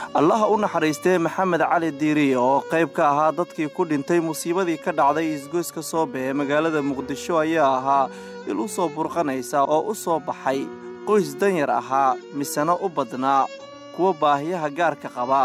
allaha u naxariistee maxamed cali diiriye oo qayb ka ahaa dadkii ku dhintay musiibadii ka dhacday isgoyska soobe ee magaalada muqdisho ayaa ahaa il u soo burqanaysa oo u soo baxay qoys danyar ahaa misena u badnaa kuwa baahiyaha gaarka qaba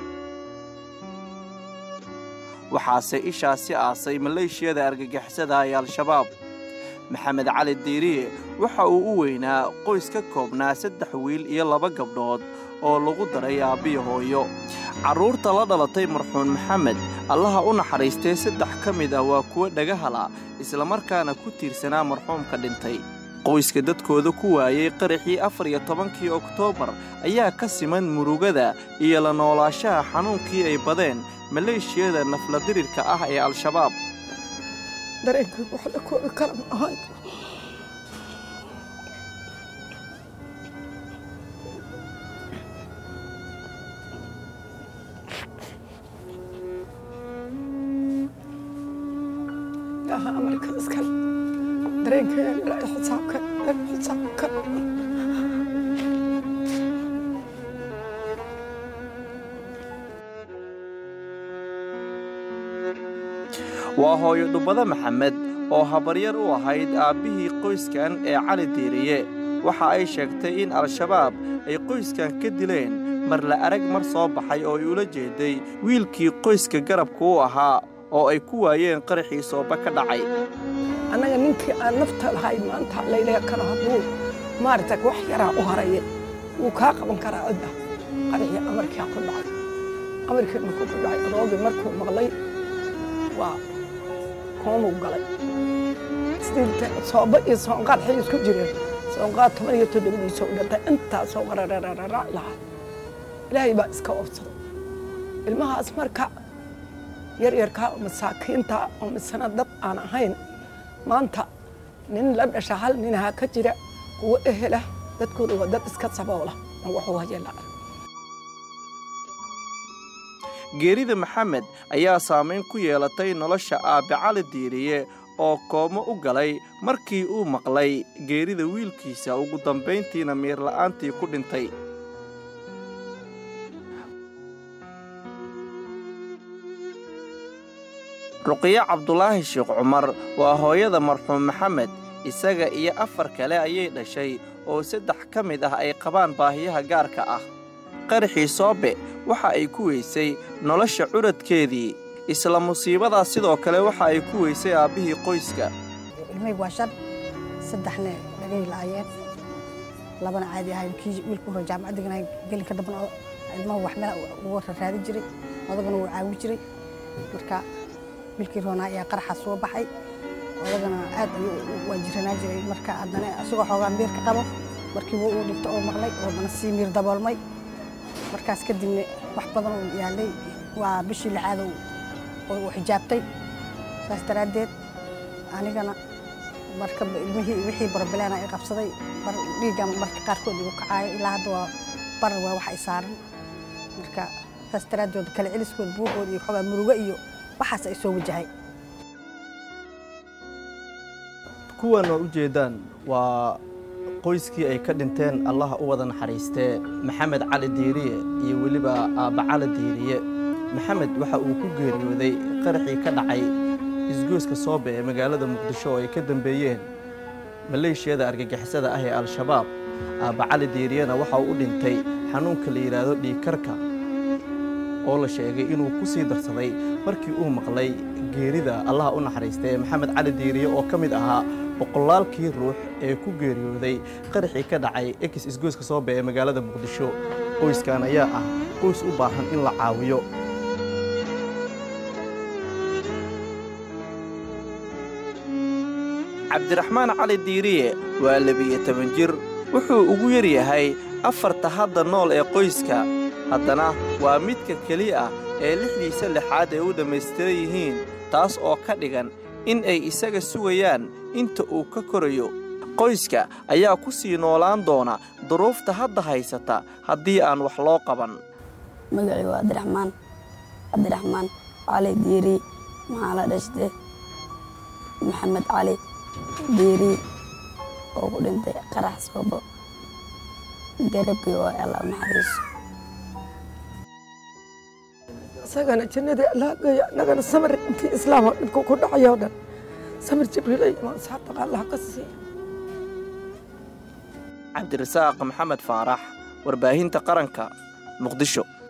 waxaase ishaasi aasay maleeshiyada argagixisada ee al-shabaab maxamed cali diiriye waxa uu u weynaa qoys ka koobnaa saddex wiil iyo laba gabdhood oo lagu daray aabbiya hooyo carruurta la dhalatay marxuun maxamed allaha u naxariistee saddex ka mid ah waa kuwo dhagahala islamarkaana ku tiirsanaa marxuumka dhintay qoyska dadkooda ku waayey qaraxii afar iyo tobankii oktoobar ayaa ka siman murugada iyo la noolaashaha xanuunkii ay badeen maleeshiyada nafladirirka ah ee al-shabaab dareenkaygu wax la koobi kara ma ahayn ilaaha amarka iskale dareenkayga ilaahay xisaabkan ilaahay xisaabkan waa hooyo dhubbada maxamed oo habaryar u ahayd aabbihii qoyskan ee cali diiriye waxa ay sheegtay in al-shabaab ay qoyskan ka dileen mar la arag mar soo baxay oo ay ula jeeday wiilkii qoyska garabka u ahaa oo ay ku waayeen qaraxii sooba ka dhacay annaga ninkii aan nafta lahay maanta laylaga karo hadduu maaragta wax yaraa u haraya wuu kaa qaban karaa cidda qaraxii amarkaa ku dhacay amarkii markuu ku dhacay adoogii markuu maqlay waa koomuu galay sidiilta sooba iyo soonqaad xay isku jireen soonqaad toban iyo toddobadiisa u dhintay intaasoo qarararararac lahaa ilaahay baa iska oobsaday ilmahaas marka yaryarkaa oo masaakiinta oo misana dad aan ahayn maanta nin la dhasha hal ninahaa ka jira kuwo ehela dadkooda waa dad iska saboola oo waxuu hayelaa geerida maxamed ayaa saamayn ku yeelatay nolosha aabbe cali diiriye oo koomo u galay markii uu maqlay geerida wiilkiisa ugu dambayntiina miirla'aantii ku dhintay ruqiyo cabdulaahi sheekh cumar waa hooyada marxuum maxamed isaga iyo afar kale ayay dhashay oo saddex ka mid ah ay qabaan baahiyaha gaarka ah qaraxii soobe waxa ay ku weysay nolosha curadkeedii isla musiibadaas sidoo kale waxa ay ku weysay aabbihii qoyska ilmahaygu waa shan saddexna dhagay la'ayeen labana caadi ahay kii wiilku hore jaamacad deganay gelinka dambana ilmahu wax meel ugu raadin jiray odagana wuu caawi jiray marka wiilkii roonaa ayaa qaraxa soo baxay odagana aad ayuu waa jiranaa jiray marka haddana isagoo xoogaa miirka qabo markii wuu uu dhigto oo maqlay oo haddana sii miir daboolmay markaas kadibna wax badan uu yaalay waa bishii lixaad uu xijaabtay saas daraaddeed anigana marka ilmihii wixii barbileena ay qabsaday bar dhiigga marka qaarkood igu kacaayo ilaa hadda waa bar waa wax ay saaran marka saas daraaddeed kale celiskood buuqooda iyo xoogaa murugo iyo waxaas ay soo wajahay kuwan oo u jeedaan waa qoyskii ay ka dhinteen allaha u wada naxariistee maxamed cali diiriye iyo weliba aabba cali diiriye maxamed waxa uu ku geeriyooday qaraxii ka dhacay isgoyska soobe ee magaalada muqdisho oo ay ka dambeeyeen maleeshiyada argagixisada ah ee al-shabaab aabba cali diiriyena waxa uu u dhintay xanuunka la yidhaahdo dhiigkarka oo la sheegay inuu ku sii darsaday markii uu maqlay geerida allaha u naxariista ee maxamed cali diiriye oo ka mid ahaa boqolaalkii ruux ee ku geeriyooday qaraxii ka dhacay ekis isgoyska soobe ee magaalada muqdisho qoyskan ayaa ah qoys u baahan in la caawiyo cabdiraxmaan cali diiriye waa labiyo toban jir wuxuu ugu yar yahay afarta hadda nool ee qoyska haddana waa midka keliya ah ee lixdiisa lixaad ay u dhammaystiran yihiin taas oo ka dhigan in ay isaga sugayaan inta uu ka korayo qoyska ayaa ku sii noolaan doona duruufta hadda haysata haddii aan wax loo qaban magacii waa cabdiraxmaan cabdiraxmaan cali diiri maxaa la dhashte maxamed cali diiri oo ku dhintay qarax soobo garabkii oo alla naxariiso isagana jannadii allah geeya annagana samir intii islaam oo dhibku ku dhacay oo dhan samir jibriil iyo imaan saxaabtaqa allah ka siiya cabdirasaaq maxamed faarax warbaahinta qaranka muqdisho